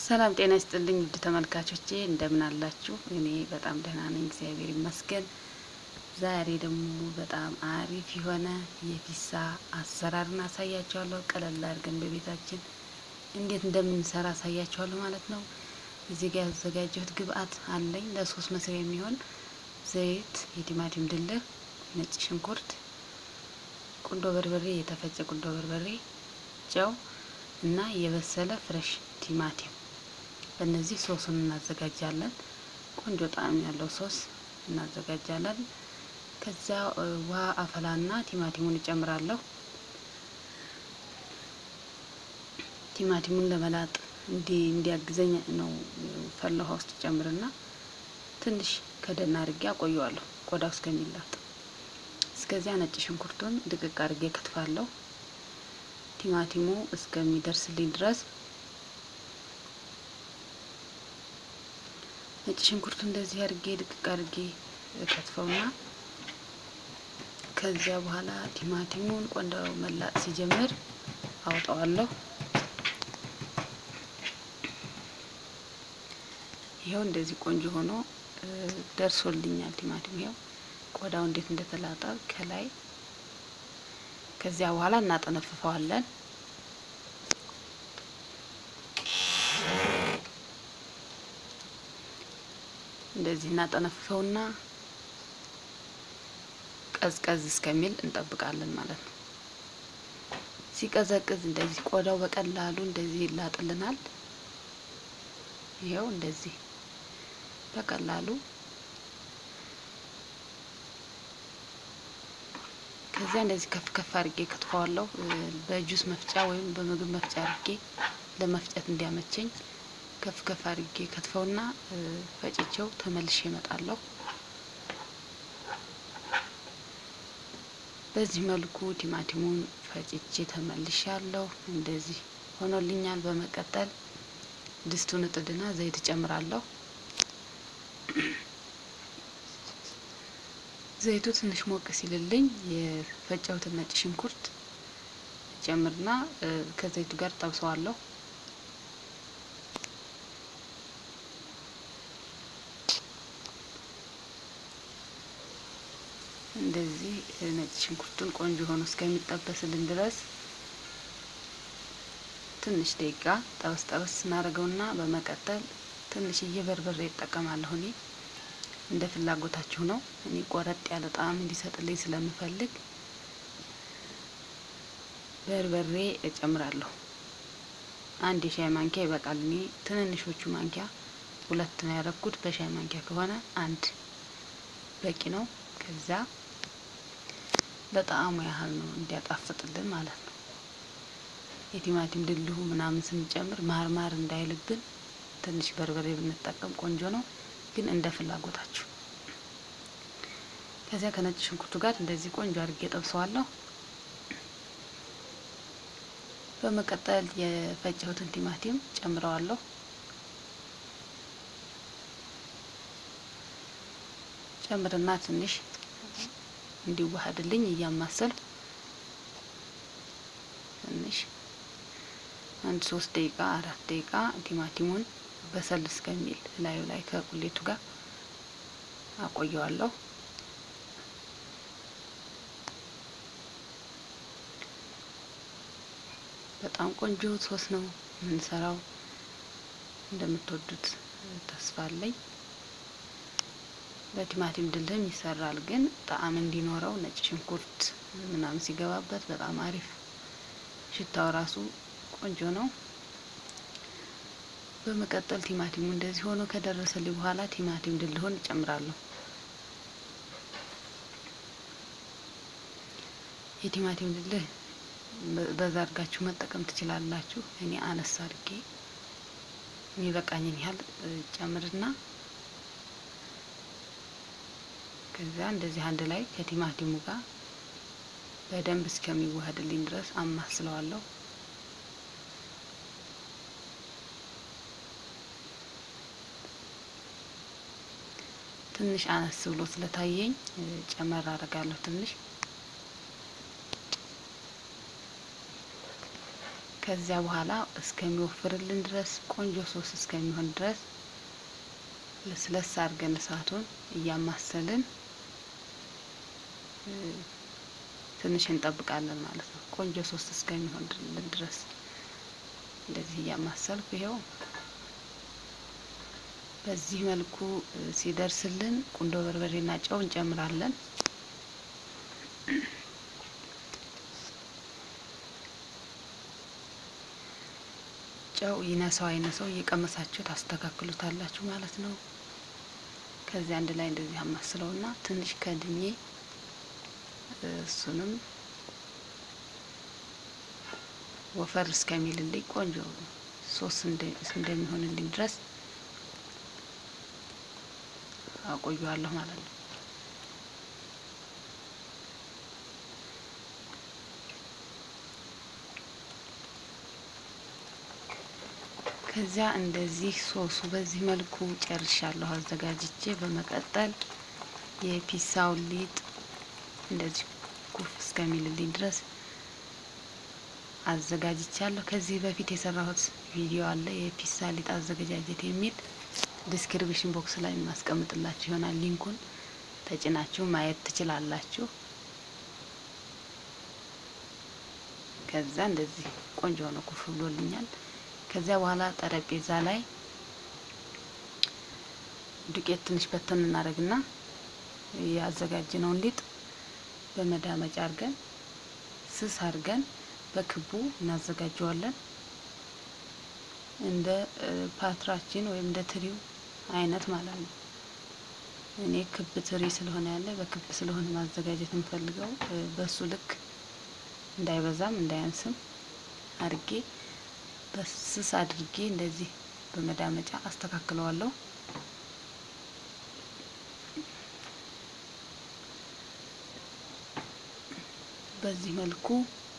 ሰላም ጤና ይስጥልኝ ውድ ተመልካቾቼ እንደምን አላችሁ? እኔ በጣም ደህና ነኝ፣ እግዚአብሔር ይመስገን። ዛሬ ደግሞ በጣም አሪፍ የሆነ የፒሳ አሰራርን አሳያችኋለሁ። ቀለል አድርገን በቤታችን እንዴት እንደምንሰራ አሳያችኋለሁ ማለት ነው። እዚህ ጋር ያዘጋጀሁት ግብአት አለኝ ለሶስት መስሪያ የሚሆን ዘይት፣ የቲማቲም ድልህ፣ ነጭ ሽንኩርት፣ ቁንዶ በርበሬ፣ የተፈጨ ቁንዶ በርበሬ፣ ጨው እና የበሰለ ፍሬሽ ቲማቲም በእነዚህ ሶሱን እናዘጋጃለን። ቆንጆ ጣዕም ያለው ሶስ እናዘጋጃለን። ከዚያ ውሃ አፈላና ቲማቲሙን እጨምራለሁ። ቲማቲሙን ለመላጥ እንዲ እንዲያግዘኝ ነው ፈላ ውሃ ውስጥ ጨምርና ትንሽ ከደና አድርጌ አቆየዋለሁ ቆዳው እስከሚላጥ። እስከዚያ ነጭ ሽንኩርቱን ድቅቅ አድርጌ ከትፋለሁ። ቲማቲሙ እስከሚደርስልኝ ድረስ ነጭ ሽንኩርቱ እንደዚህ አድርጌ ድቅቅ አድርጌ ከትፈውና ከዚያ በኋላ ቲማቲሙን ቆንዳው መላጥ ሲጀምር አውጣዋለሁ። ይኸው እንደዚህ ቆንጆ ሆኖ ደርሶልኛል። ቲማቲም ይኸው ቆዳው እንዴት እንደተላጠ ከላይ። ከዚያ በኋላ እናጠነፍፈዋለን። እንደዚህ እናጠነፍፈውና ቀዝቀዝ እስከሚል እንጠብቃለን ማለት ነው። ሲቀዘቅዝ እንደዚህ ቆዳው በቀላሉ እንደዚህ ይላጥልናል። ይኸው እንደዚህ በቀላሉ ከዚያ እንደዚህ ከፍ ከፍ አድርጌ ከትፈዋለሁ። በጁስ መፍጫ ወይም በምግብ መፍጫ አድርጌ ለመፍጨት እንዲያመቸኝ ከፍ ከፍ አድርጌ ከትፈውና ፈጭቼው ተመልሼ እመጣለሁ። በዚህ መልኩ ቲማቲሙን ፈጭቼ ተመልሻለሁ። እንደዚህ ሆኖልኛል። በመቀጠል ድስቱን እጥድና ዘይት እጨምራለሁ። ዘይቱ ትንሽ ሞቅ ሲልልኝ የፈጨሁትን ነጭ ሽንኩርት ጨምርና ከዘይቱ ጋር ጠብሰዋለሁ። እንደዚህ ነጭ ሽንኩርቱን ቆንጆ ሆኖ እስከሚጠበስልን ድረስ ትንሽ ደቂቃ ጠበስ ጠበስ እናደርገውና በመቀጠል ትንሽዬ በርበሬ እጠቀማለሁ። እኔ እንደ ፍላጎታችሁ ነው። እኔ ቆረጥ ያለ ጣዕም እንዲሰጥልኝ ስለምፈልግ በርበሬ እጨምራለሁ። አንድ የሻይ ማንኪያ ይበቃል። እኔ ትንንሾቹ ማንኪያ ሁለት ነው ያደረኩት። በሻይ ማንኪያ ከሆነ አንድ በቂ ነው። ከዛ ለጣዕሙ ያህል ነው እንዲያጣፍጥልን ማለት ነው። የቲማቲም ድልሁ ምናምን ስንጨምር ማር ማር እንዳይልብን ትንሽ በርበሬ ብንጠቀም ቆንጆ ነው፣ ግን እንደ ፍላጎታችሁ። ከዚያ ከነጭ ሽንኩርቱ ጋር እንደዚህ ቆንጆ አድርጌ ጠብሰዋለሁ። በመቀጠል የፈጨሁትን ቲማቲም ጨምረዋለሁ። ጨምርና ትንሽ እንዲዋሃድልኝ እያማሰል ትንሽ አንድ ሶስት ደቂቃ አራት ደቂቃ ቲማቲሙን በሰል እስከሚል ላዩ ላይ ከቁሌቱ ጋር አቆየዋለሁ። በጣም ቆንጆ ሶስ ነው የምንሰራው። እንደምትወዱት ተስፋ አለኝ። በቲማቲም ድልህም ይሰራል፣ ግን ጣዕም እንዲኖረው ነጭ ሽንኩርት ምናምን ሲገባበት በጣም አሪፍ ሽታው ራሱ ቆንጆ ነው። በመቀጠል ቲማቲሙ እንደዚህ ሆኖ ከደረሰልኝ በኋላ ቲማቲም ድልሆን እጨምራለሁ። የቲማቲም ድልህ በዛ አድርጋችሁ መጠቀም ትችላላችሁ። እኔ አነሳ አድርጌ የሚበቃኝን ያህል ጨምርና ከዚያ እንደዚህ አንድ ላይ ከቲማቲሙ ጋር በደንብ እስከሚዋሃድልኝ ድረስ አማስለዋለሁ። ትንሽ አነስ ብሎ ስለታየኝ ጨመር አደርጋለሁ ትንሽ ከዚያ በኋላ እስከሚወፍርልን ድረስ ቆንጆ ሶስ እስከሚሆን ድረስ ለስለስ አድርገን እሳቱን እያማሰልን ትንሽ እንጠብቃለን ማለት ነው። ቆንጆ ሶስ እስከሚሆንልን ድረስ እንደዚህ እያማሰልኩ ይኸው በዚህ መልኩ ሲደርስልን ቁንዶ በርበሬና ጨው እንጨምራለን። ጨው ይነሳው አይነሳው እየቀመሳችሁ ታስተካክሉታላችሁ ማለት ነው። ከዚያ አንድ ላይ እንደዚህ አማስለውና ትንሽ ከድኜ እሱንም ወፈር እስከሚልልኝ ቆንጆ ሶስ እንደሚሆንልኝ ድረስ አቆየዋለሁ ማለት ነው። ከዚያ እንደዚህ ሶሱ በዚህ መልኩ ጨርሻለሁ አዘጋጅቼ። በመቀጠል የፒሳውን ሊጥ እንደዚህ ኩፍ እስከሚልልኝ ድረስ አዘጋጅቻለሁ። ከዚህ በፊት የሰራሁት ቪዲዮ አለ የፒሳ ሊጥ አዘገጃጀት የሚል ዲስክሪፕሽን ቦክስ ላይ የማስቀምጥላችሁ ይሆናል። ሊንኩን ተጭናችሁ ማየት ትችላላችሁ። ከዛ እንደዚህ ቆንጆ ሆኖ ኩፍ ብሎልኛል። ከዚያ በኋላ ጠረጴዛ ላይ ዱቄት ትንሽ በተን እናደርግና ያዘጋጅነውን ሊጥ በመዳመጫ አድርገን ስስ አድርገን በክቡ እናዘጋጀዋለን። እንደ ፓትራችን ወይም እንደ ትሪው አይነት ማለት ነው። እኔ ክብ ትሪ ስለሆነ ያለ በክብ ስለሆነ ማዘጋጀት የምፈልገው በሱ ልክ እንዳይበዛም እንዳያንስም አድርጌ በስስ አድርጌ እንደዚህ በመዳመጫ አስተካክለዋለሁ። በዚህ መልኩ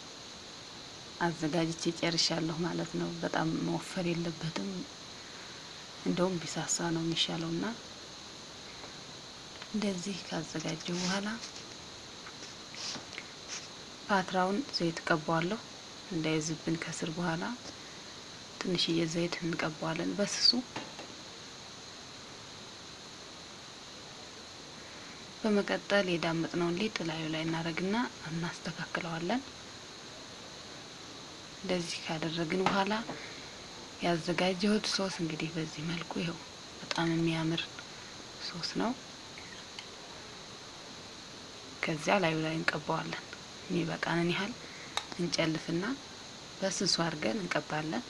አዘጋጅቼ ጨርሻለሁ ማለት ነው። በጣም መወፈር የለበትም። እንደውም ቢሳሳ ነው የሚሻለው እና እንደዚህ ካዘጋጀው በኋላ ፓትራውን ዘይት ቀባዋለሁ እንዳይዝብን ከስር በኋላ ትንሽዬ ዘይት እንቀባዋለን በስሱ። በመቀጠል የዳመጥነውን ሊጥ ላዩ ላይ እናደርግና እናስተካክለዋለን። እንደዚህ ካደረግን በኋላ ያዘጋጀሁት ሶስ እንግዲህ በዚህ መልኩ ይኸው በጣም የሚያምር ሶስ ነው። ከዚያ ላዩ ላይ እንቀባዋለን። የሚበቃንን ያህል እንጨልፍና በስሱ አድርገን እንቀባለን።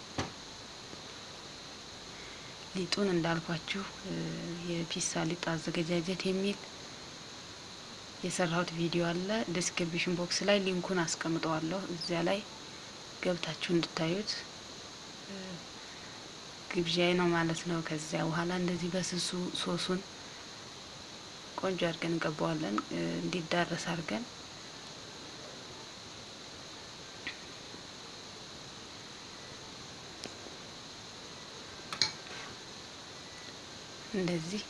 ሊጡን እንዳልኳችሁ የፒሳ ሊጥ አዘገጃጀት የሚል የሰራሁት ቪዲዮ አለ። ዲስክሪፕሽን ቦክስ ላይ ሊንኩን አስቀምጠዋለሁ። እዚያ ላይ ገብታችሁ እንድታዩት ግብዣይ ነው ማለት ነው። ከዚያ በኋላ እንደዚህ በስሱ ሶሱን ቆንጆ አድርገን እንቀባዋለን። እንዲዳረስ አድርገን እንደዚህ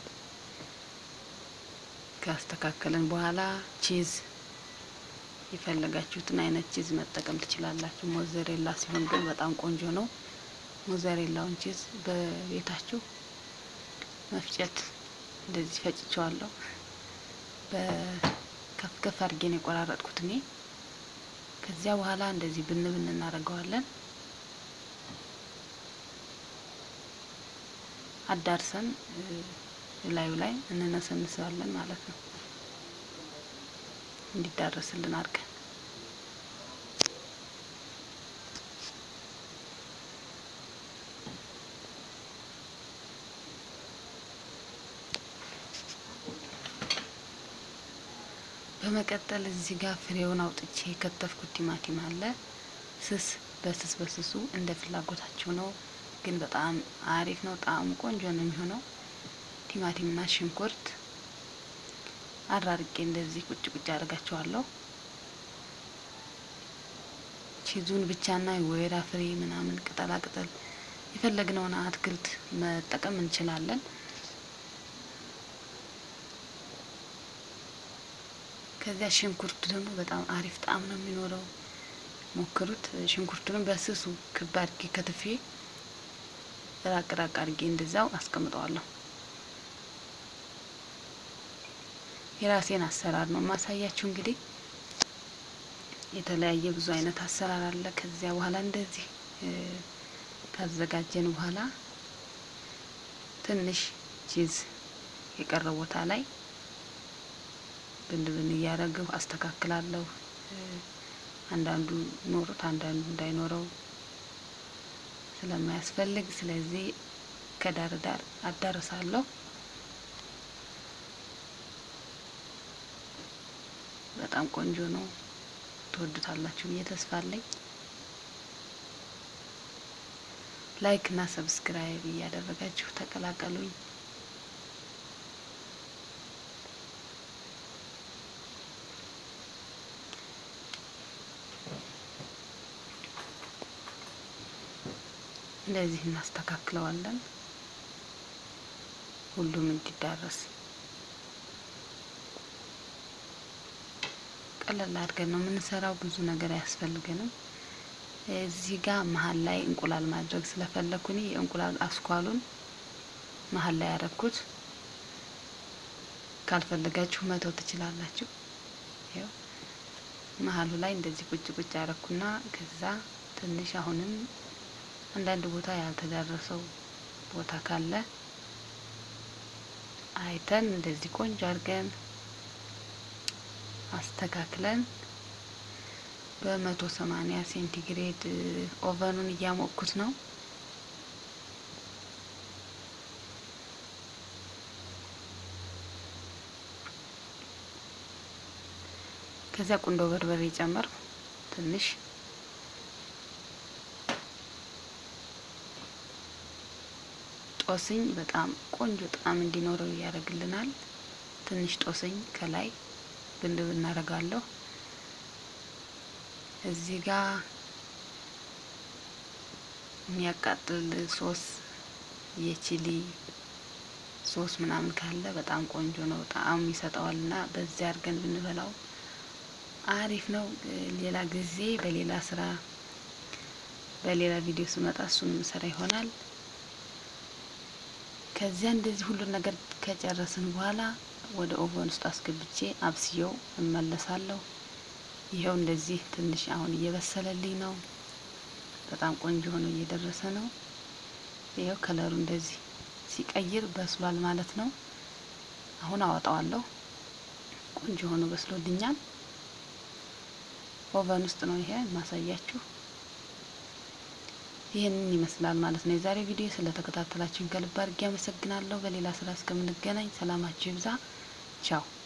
ካስተካከልን በኋላ ቺዝ የፈለጋችሁትን አይነት ቺዝ መጠቀም ትችላላችሁ። ሞዘሬላ ሲሆን ግን በጣም ቆንጆ ነው። ሞዘሬላውን ቺዝ በቤታችሁ መፍጨት እንደዚህ ፈጭቸዋለሁ። በከፍ ከፍ አድርጌን የቆራረጥኩት እኔ። ከዚያ በኋላ እንደዚህ ብን ብን እናደርገዋለን። አዳርሰን ላዩ ላይ እንነሰንሰዋለን ማለት ነው። እንዲዳረስልን አድርገን በመቀጠል እዚህ ጋር ፍሬውን አውጥቼ የከተፍኩት ቲማቲም አለ። ስስ በስስ በስሱ እንደ ፍላጎታቸው ነው፣ ግን በጣም አሪፍ ነው። ጣዕሙ ቆንጆ ነው የሚሆነው። ቲማቲምና ሽንኩርት አራርቄ እንደዚህ ቁጭ ቁጭ አድርጋቸዋለሁ። ቺዙን ብቻና የወይራ ፍሬ ምናምን ቅጠላ ቅጠል የፈለግነውን አትክልት መጠቀም እንችላለን። ከዚያ ሽንኩርት ደግሞ በጣም አሪፍ ጣዕም ነው የሚኖረው። ሞክሩት። ሽንኩርቱንም በስሱ ክብ አድርጌ ከትፌ ራቅ ራቅ አድርጌ እንደዛው አስቀምጠዋለሁ። የራሴን አሰራር ነው ማሳያችሁ። እንግዲህ የተለያየ ብዙ አይነት አሰራር አለ። ከዚያ በኋላ እንደዚህ ካዘጋጀን በኋላ ትንሽ ቺዝ የቀረ ቦታ ላይ ብን ብን እያረግሁ አስተካክላለሁ። አንዳንዱ ኖሮት አንዳንዱ እንዳይኖረው ስለማያስፈልግ ስለዚህ ከዳር ዳር አዳርሳለሁ። በጣም ቆንጆ ነው። ትወዱታላችሁ ብዬ ተስፋ አለኝ። ላይክ እና ሰብስክራይብ እያደረጋችሁ ተቀላቀሉኝ። እንደዚህ እናስተካክለዋለን ሁሉም እንዲዳረስ ቀለል አድርገን ነው የምንሰራው። ብዙ ነገር አያስፈልገንም። እዚህ ጋር መሀል ላይ እንቁላል ማድረግ ስለፈለኩ እኔ የእንቁላል አስኳሉን መሀል ላይ ያረኩት። ካልፈለጋችሁ መተው ትችላላችሁ። ይኸው መሀሉ ላይ እንደዚህ ቁጭ ቁጭ ያረኩና ከዛ ትንሽ አሁንም አንዳንድ ቦታ ያልተዳረሰው ቦታ ካለ አይተን እንደዚህ ቆንጆ አድርገን አስተካክለን በመቶ ሰማኒያ ሴንቲግሬድ ኦቨኑን እያሞቅኩት ነው። ከዚያ ቁንዶ በርበሬ ጨመርኩ ትንሽ ጦስኝ በጣም ቆንጆ ጣዕም እንዲኖረው ያደርግልናል። ትንሽ ጦስኝ ከላይ ብንድብ እናደርጋለሁ። እዚህ ጋር የሚያቃጥል ሶስ የቺሊ ሶስ ምናምን ካለ በጣም ቆንጆ ነው፣ ጣዕም ይሰጠዋል እና በዚያ አድርገን ብንበላው አሪፍ ነው። ሌላ ጊዜ በሌላ ስራ በሌላ ቪዲዮ ስመጣ እሱን ስራ ይሆናል። ከዚያ እንደዚህ ሁሉን ነገር ከጨረስን በኋላ ወደ ኦቨን ውስጥ አስገብቼ አብስየው እመለሳለሁ። ይኸው እንደዚህ ትንሽ አሁን እየበሰለልኝ ነው። በጣም ቆንጆ ሆኖ እየደረሰ ነው። ይኸው ከለሩ እንደዚህ ሲቀይር በስሏል ማለት ነው። አሁን አወጣዋለሁ። ቆንጆ ሆኖ በስሎልኛል። ኦቨን ውስጥ ነው ይሄ ማሳያችሁ። ይህንን ይመስላል ማለት ነው የዛሬ ቪዲዮ። ስለተከታተላችሁን ከልብ አድርጌ አመሰግናለሁ። በሌላ ስራ እስከምንገናኝ ሰላማችሁ ይብዛ። ቻው